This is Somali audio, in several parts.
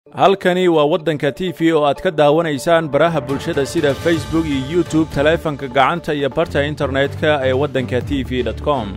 halkani waa waddanka t v oo aad ka daawanaysaan baraha bulshada sida facebook iyo youtube taleefanka gacanta iyo barta internetka ee waddanka t v com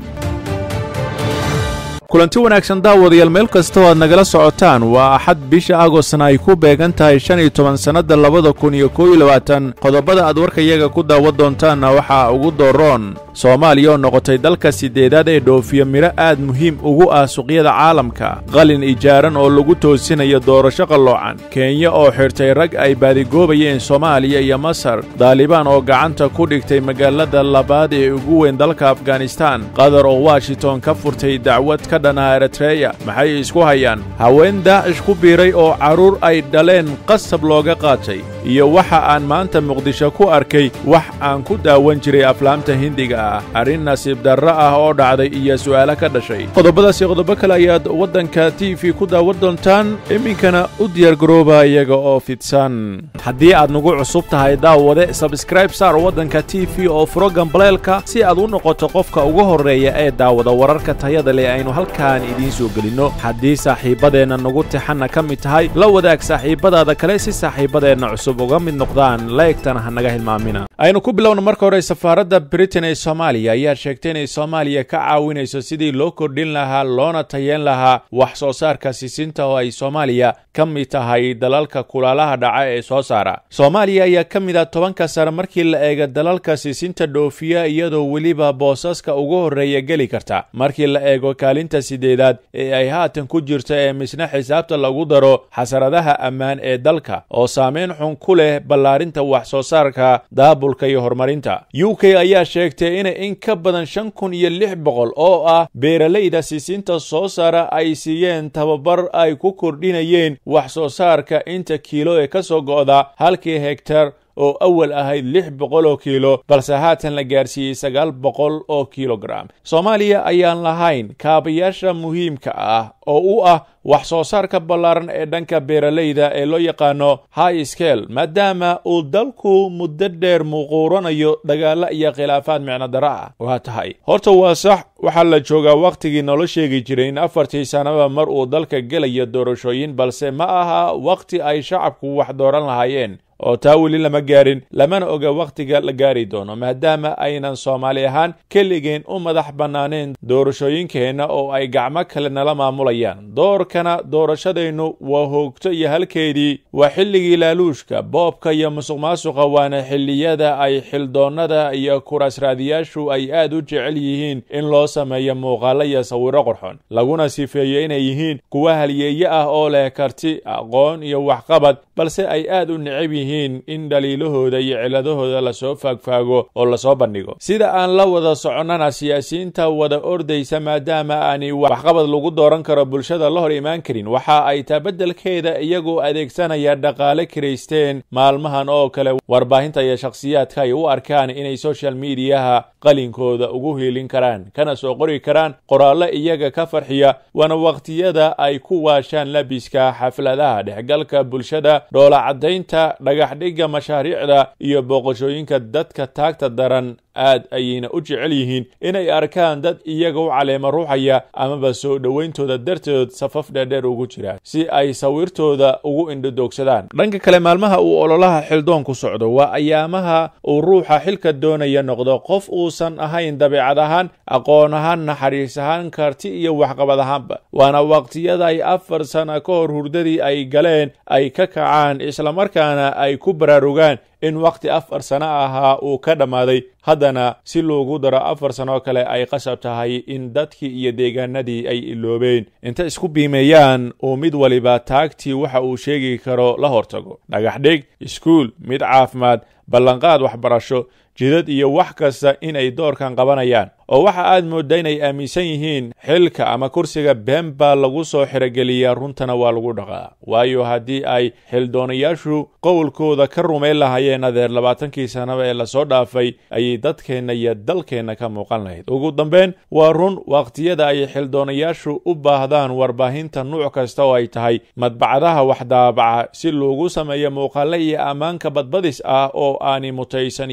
kulanti wanaagsan daawadayaal meel kastoo aad nagala socotaan waa axad bisha agostna ay ku beegan tahay shan iyo toban sannadda labada kun iyo koob iyo labaatan qodobada aad warkayaga ku daawan doontaanna waxaa ugu dooroon soomaaliya oo noqotay dalka siddeedaad ee dhoofiya midho aad muhiim ugu ah suqyada caalamka qalin ijaaran oo lagu toosinayo doorasho qalloocan kenya oo xidhtay rag ay baadigoobayeen soomaaliya iyo masar daalibaan oo gacanta ku dhigtay magaalada labaad ee ugu weyn dalka afghanistan qatar oo washington ka furtay dacwad ka dhanaha eritreya maxay isku hayaan haween daacish ku biiray oo carruur ay dhaleen qasab looga qaatay iyo waxa aan maanta muqdisho ku arkay wax aan ku daawan jiray aflaamta hindiga ah arrin nasiib darro ah oo dhacday iyo su'aalo ka dhashay qodobadaasi qodobo kale ayaad waddanka t v ku daawan doontaan iminkana u diyaargarooba iyaga oo fidsan haddii aad nagu cusub tahay daawade sabskraib saar waddanka t v oo furo gambaleelka si aad u noqoto qofka ugu horreeya ee daawada wararka tayada leh aynu halkaan idiin soo gelinno haddii saaxiibbadeenna nagu tixanna ka mid tahay la wadaag saaxiibbadaada kale si saaxiibbadeenna cusub uga mid noqdaan laegtana ha naga hilmaamina aynu ku bilowna marka hore safaaradda britain ee soomaaliya ayaa sheegtay inay soomaaliya ka caawinayso sidii loo kordhin lahaa loona tayeen lahaa wax soo saarka sisinta oo ay soomaaliya ka mid tahay dalalka kulaalaha dhaca ee soo saara soomaaliya ayaa ka mid ah tobanka sare markii la eega dalalka sisinta dhoofiya iyadoo weliba boosaska ugu horreeya geli karta markii la eego kaalinta sideedaad ee ay haatan ku jirto ee misna xisaabta lagu daro xasaradaha ammaan ee dalka oo saameyn xun ku leh ballaarinta wax soo saarka daabulka iyo horumarinta u k ayaa sheegtay inay in ka badan shan kun iyo lix boqol oo ah beeralayda sisinta soo saara ay siiyeen tababar ay ku kordhinayeen wax soo saarka inta kiilo ee ka soo go'da halkii hegtar oo awal ahayd lix boqol oo kiilo balse haatan la gaarsiiyey sagaal boqol oo kilogram soomaaliya ayaan lahayn kaabayaasha muhiimka ah oo u ah wax soo saarka ballaaran ee dhanka beeralayda ee loo yaqaano high scale maadaama uu dalku muddo dheer muuquuranayo dagaalo iyo khilaafaad micnodaro ah waa tahay horta waa sax waxaa la joogaa wakhtigii nolo sheegi jiray in afartii sannaba mar uu dalka gelayo doorashooyin balse ma aha wakhti ay shacabku wax dooran lahaayeen oo taa weli lama gaarin lamana oga wakhtiga la gaari doono maadaama aynan soomaali ahaan keligeen u madax bannaaneen doorashooyinkeenna oo ay gacmo kale nala maamulayaan doorkana doorashadeennu waa hoogto iyo halkeedii waa xilligii laaluushka boobka iyo musuqmaasuqa waana xilliyada ay xildoonnada iyo kurasraadiyaashu ay aad u jecel yihiin in loo sameeyo muuqaalo iyo sawiro qorxon laguna sifeeyo inay yihiin kuwa halyeeye ah oo leh karti aqoon iyo waxqabad balse ay aad u necab yihiin in dhaliilahooda iyo ciladahooda lasoo faagfaago oo lasoo bandhigo sida aan la wada soconnana siyaasiyiinta wada ordaysa maadaama aanay waxqabad lagu dooran karo bulshada la hor imaan karin waxa ay taa beddelkeeda iyagoo adeegsanaya dhaqaale kiraysteen maalmahan oo kale warbaahinta iyo shakhsiyaadka ay u arkaan inay social mediyaha qalinkooda ugu hiilin karaan kana soo qori karaan qoraallo iyaga ka farxiya waana wakhtiyada ay ku waashaan labiska xafladaha dhexgalka bulshada dhoolacadaynta dhagaxdhigga mashaariicda iyo booqashooyinka dadka taagta daran aad ayayna u jecel yihiin inay arkaan dad iyaga u caleema ruuxaya amaba soo dhowayntooda darteed safaf dheerdheer ugu jiraan si ay sawirtooda ugu indhodoogsadaan dhanka kale maalmaha uu ololaha xildoon ku socdo waa ayaamaha uu ruuxa xilka doonaya noqdo qof uusan ahayn dabeecad ahaan aqoon ahaan naxariis ahaan karti iyo waxqabad ahaanba waana waqtiyada ay afar sana ka hor hurdadii ay galeen ay ka kacaan islamarkaana ay ku baraarugaan in wakhti afar sano ahaa uu ka dhammaaday haddana si loogu daro afar sanoo kale ay qasab tahay in dadkii iyo deegaanadii ay iloobeen inta isku biimeeyaan uu mid waliba taagtii waxa uu sheegi karo la hortago dhagaxdhig iskuul mid caafimaad ballanqaad waxbarasho jidad iyo wax kasta inay doorkan qabanayaan oo waxa aad moodda inay aaminsan yihiin xilka ama kursiga been baa lagu soo xirogeliyaa runtana waa lagu dhaqaa waayo haddii ay xildoonayaashu qowlkooda ka rumayn lahaayeen adeer labaatankii sannaba ee lasoo dhaafay ayay dadkeenna iyo dalkeenna ka muuqan lahayd ugu dambeyn waa run wakhtiyada ay xildoonayaashu u baahdaan warbaahinta nuuc kasta oo ay tahay madbacadaha waxdaabaca si loogu sameeyo muuqaale iyo ammaanka badbadis ah oo aani mutaysan iyo sawiro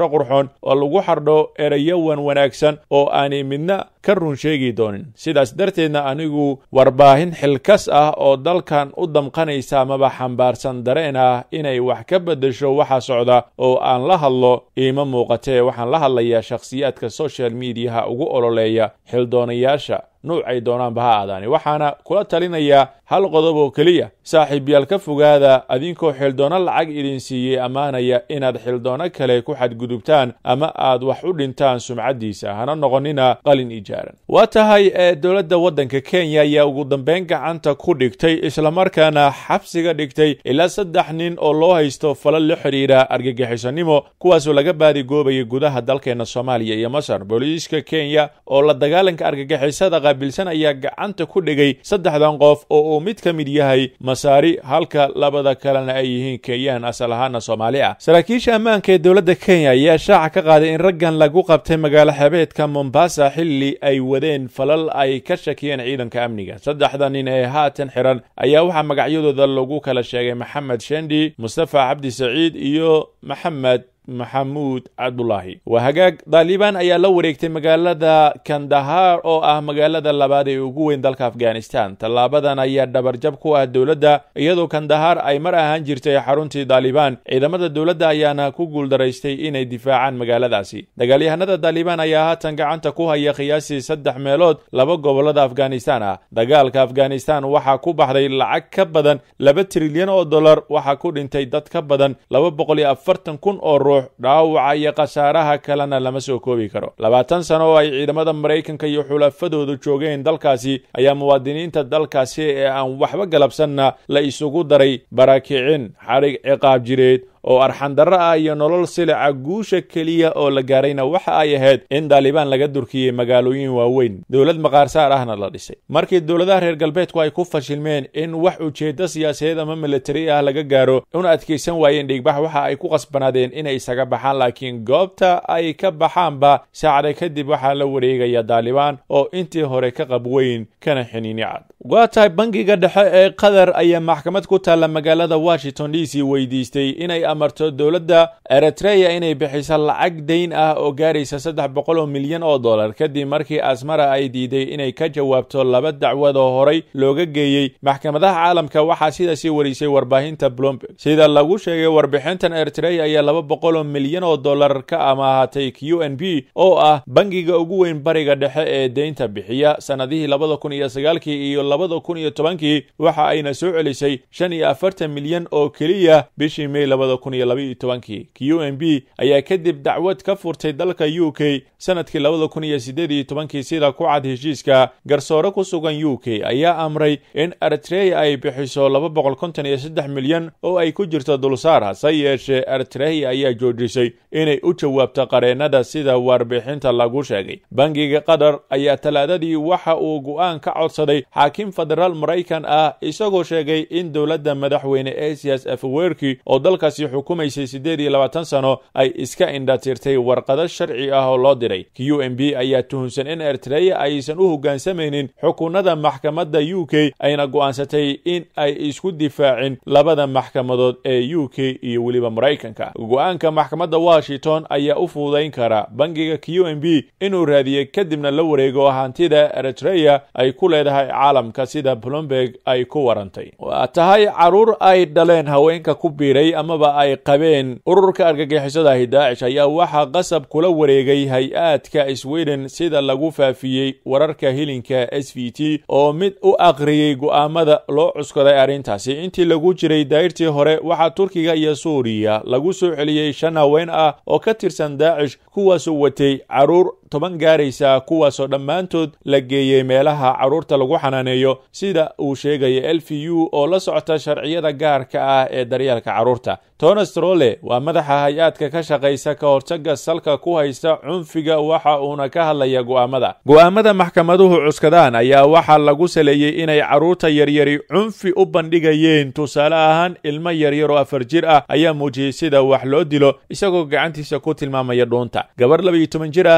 qurxoon oo lagu xardho erayo wan wanaagsan oo aanay midna ka run sheegi doonin sidaas darteedna anigu warbaahin xilkas ah oo dalkan u damqanaysa amaba xambaarsan dareen ah inay wax ka beddesho waxa socda oo aan la hadlo iima muuqatee waxaan la hadlayaa shakhsiyaadka social mediaha ugu ololeeya xildoonayaasha nuucay doonaanba ha aadaani waxaana kula talinayaa hal qodob oo keliya saaxiibyaal ka fogaada adinkoo xildoono lacag idin siiyey ammaanaya inaad xildoono kale ku xadgudubtaan ama aad wax u dhintaan sumcaddiisa hana noqonina qalin ijaaran waa tahay ee dowladda waddanka kenya ayaa ugu dambeyn gacanta ku dhigtay islamarkaana xabsiga dhigtay ilaa saddex nin oo loo haysto falal la xidhiidha argagixisonimo kuwaasoo laga baadigoobayay gudaha dalkeenna soomaaliya iyo masar booliiska kenya oo la dagaalanka argagixisada qaabilsan ayaa gacanta ku dhigay saddexdan qof oo uu mid ka mid yahay masaari halka labada kalena ay yihiin kenyaan asal ahaana soomaali ah saraakiisha ammaanka ee dowladda kenya ayaa shaaca ka qaaday in raggan lagu qabtay magaalo xebeedka mombasa xilli ay wadeen falal ay ka shakiyeen ciidanka amniga saddexda nin ee haatan xiran ayaa waxaa magacyadooda lagu kala sheegay maxamed shendi mustafa cabdi saciid iyo maxamed maxamuud cabdulaahi waa hagaag daalibaan ayaa la wareegtay magaalada kandahar oo ah magaalada labaad ee ugu weyn dalka afghanistan tallaabadan ayaa dhabarjab ku ah dowladda iyadoo kandahar ay mar ahaan jirtay xaruntii daalibaan ciidamada dowladda ayaana ku guuldaraystay inay difaacaan magaaladaasi dagaalyahanada daalibaan ayaa haatan gacanta ku haya qiyaasii saddex meelood laba gobolada afghanistan ah dagaalka afghanistan waxaa ku baxday lacag ka badan laba trilyan oo dollar waxaa ku dhintay dad ka badan laba boqol iyo afartan kun oo ruux dhaawaca iyo khasaaraha kalena lama soo koobi karo labaatan sano oo ay ciidamada maraykanka iyo xulafadoodu joogeen dalkaasi ayaa muwaadiniinta dalkaasi ee aan waxba galabsanna la isugu daray barakicin xadhig ciqaab jireed oo arxandarro ah iyo nolol silica guusha keliya oo la gaarayna waxa ay ahayd in daalibaan laga durkiyey magaalooyin waaweyn dowlad maqaarsaar ahna la dhisay markii dowladaha reer galbeedku ay ku fashilmeen in wax ujeeddo siyaasadeed ama militari ah laga gaaro una adkaysan waayeen dhiigbax waxa ay ku qasbanaadeen inay isaga baxaan laakiin goobta ay ka baxaanba saacda kadib waxaa la wareegaya daalibaan oo intii hore ka qab weyn kana xiniini cad waa tahay bangiga dhexe ee qatar ayaa maxkamad ku taalla magaalada washington d c weydiistay inay amarto dowladda eritreya inay bixiso lacag dayn ah oo gaaraysa saddex boqol oo milyan oo dollar kadib markii asmara ay diiday inay ka jawaabto laba dacwad oo horay looga geeyey maxkamadaha caalamka waxaa sidaasi warisay warbaahinta bloomberg sida lagu sheegay warbixintan eritreya ayaa laba boqol oo milyan oo dollar ka amaahatay q n b oo ah bangiga ugu weyn bariga dhexe ee deynta bixiya sanadihii labada kun iyo sagaalkii iyo labada kun iyo tobankii waxa ayna soo celisay shan iyo afartan milyan oo keliya bishii may labada kun iyo labaiyo tobankii q n b ayaa kadib dacwad ka furtay dalka u k sanadkii labada kun iyo siddeed iyo tobankii sida ku cad heshiiska garsoore ku sugan u k ayaa amray in eritreya ay bixiso laba boqol konton iyo saddex milyan oo ay ku jirto dulsaar hase yeeshee eritreya ayaa joojisay inay u jawaabto qareennada sida warbixinta lagu sheegay bangiga qatar ayaa talaadadii waxa uu go'aan ka codsaday xaakim federaal maraykan ah isagoo sheegay in dowladda madaxweyne asias afwerki oo dalkaasi xukumaysay siddeed iyo labaatan sano ay iska indhatirtay warqado sharci ah oo loo diray q m b ayaa tuhunsan in eritreya aysan u hoggaansamaynin xukunada maxkamadda u k ayna go'aansatay in ay isku difaacin labada maxkamadood ee u k iyo weliba maraykanka go'aanka maxkamadda washington ayaa u fududayn kara bangiga q m b inuu raadiye kadibna la wareego hantida eritreya ay ku leedahay caalamka sida bloomberg ay ku warantay waa tahay caruur ay dhaleen haweenka ku biiray amaba ay qabeen ururka argagixisadahi daacish ayaa waxaa qasab kula wareegay hay-aadka sweden sida lagu faafiyey wararka hilinka s v t oo mid u aqriyey go'aamada loo cuskaday arrintaasi intii lagu jiray dayrtii hore waxaa turkiga iyo suuriya lagu soo celiyey shan haween ah oo ka tirsan daacish kuwaasoo watay caruur toban gaaraysa kuwaasoo dhammaantood la geeyey meelaha carruurta lagu xanaaneeyo sida uu sheegaya l v u oo la socota sharciyada gaarka ah ee daryeelka carruurta tonas trole waa madaxa hay-aadka ka shaqaysa ka hortaga salka ku haysta cunfiga waxa uuna ka hadlaya go'aamada go'aamada maxkamaduhu cuskadaan ayaa waxaa lagu saleeyey inay carruurta yaryari cunfi u bandhigayeen tusaale ahaan ilmo yaryar oo afar jir ah ayaa muujiyey sida wax loo dilo isagoo gacantiisa ku tilmaamaya dhuunta gabar labaiyo toban jir ah ayaa la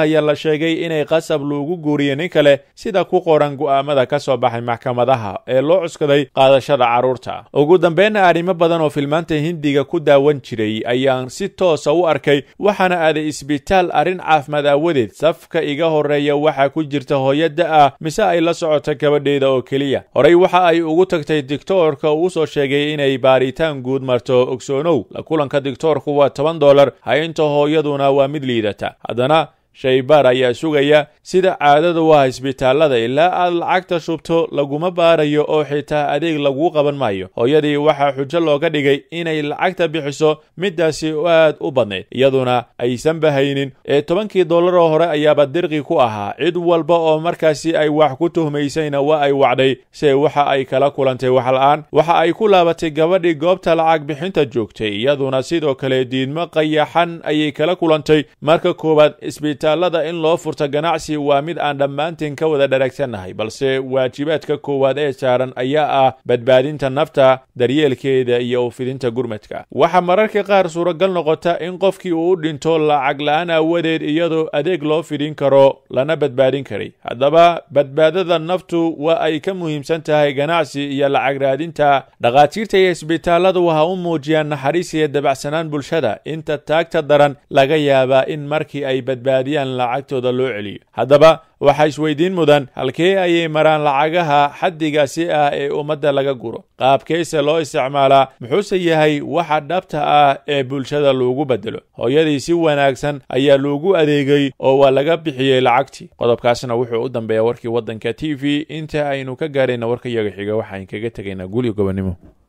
sheegay inay qasab loogu guuriyo nin kale sida ku qoran go'aamada ka soo baxay maxkamadaha ee loo cuskaday qaadashada carruurta ugu dambeynna arrimo badan oo filmaanta hindiga ku daawan jiray ayaan si toosa u arkay waxaana aaday isbitaal arrin caafimaad aawadeed safka iga horreeya waxaa ku jirta hooyada ah mise ay la socoto gabadheeda oo keliya horey waxa ay ugu tagtay digtoorka uu soo sheegay inay baaritaan guud marto ogsoonow la kulanka digtoorku waa toban dolar haynta hooyaduna waa mid liidata haddana shaybaar ayaa sugaya sida caadada u ah isbitaallada ilaa aad lacagta shubto laguma baarayo oo xitaa adeeg laguu qaban maayo hooyadii waxaa xujo looga dhigay inay lacagta bixiso middaasi aad u badnayd iyaduna aysan bahaynin ee tobankii dollaroo hore ayaaba dirqi ku ahaa cid walba oo markaasi ay wax ku tuhmaysayna waa ay wacday se waxa ay kala kulantay waxla-aan waxa ay ku laabatay gabadhii goobta lacag bixinta joogtay iyaduna sidoo kale diidmo qayaxan ayay kala kulantay marka koowaad isbitaallada in loo furto ganacsi waa mid aan dhammaantiin ka wada dharagsannahay balse waajibaadka koowaad ee saaran ayaa ah badbaadinta nafta daryeelkeeda iyo ufidinta gurmadka waxaa mararka qaar suuragal noqota in qofkii uu u dhinto lacag la-aan aawadeed iyadoo adeeg loo fidin karo lana badbaadin karay haddaba badbaadada naftu waa ay ka muhiimsan tahay ganacsi iyo lacag raadinta dhakhaatiirta iyo isbitaalladu waxa u muujiyaan naxariis iyo dabacsanaan bulshada inta taagta daran laga yaabaa in markii ay badbaadiyaan lacagtooda loo celiyo haddaba waxaa isweydiin mudan halkee ayay maraan lacagaha xaddigaasi ah ee ummadda laga guro qaabkeyse loo isticmaalaa muxuuse yahay waxa dhabta ah ee bulshada loogu bedelo hooyadii si wanaagsan ayaa loogu adeegay oo waa laga bixiyey lacagtii qodobkaasna wuxuu u dambeeyaa warkii waddanka t v inta aynu ka gaarayna warka yaga xiga waxaan kaga tegaynaa guli gobonimo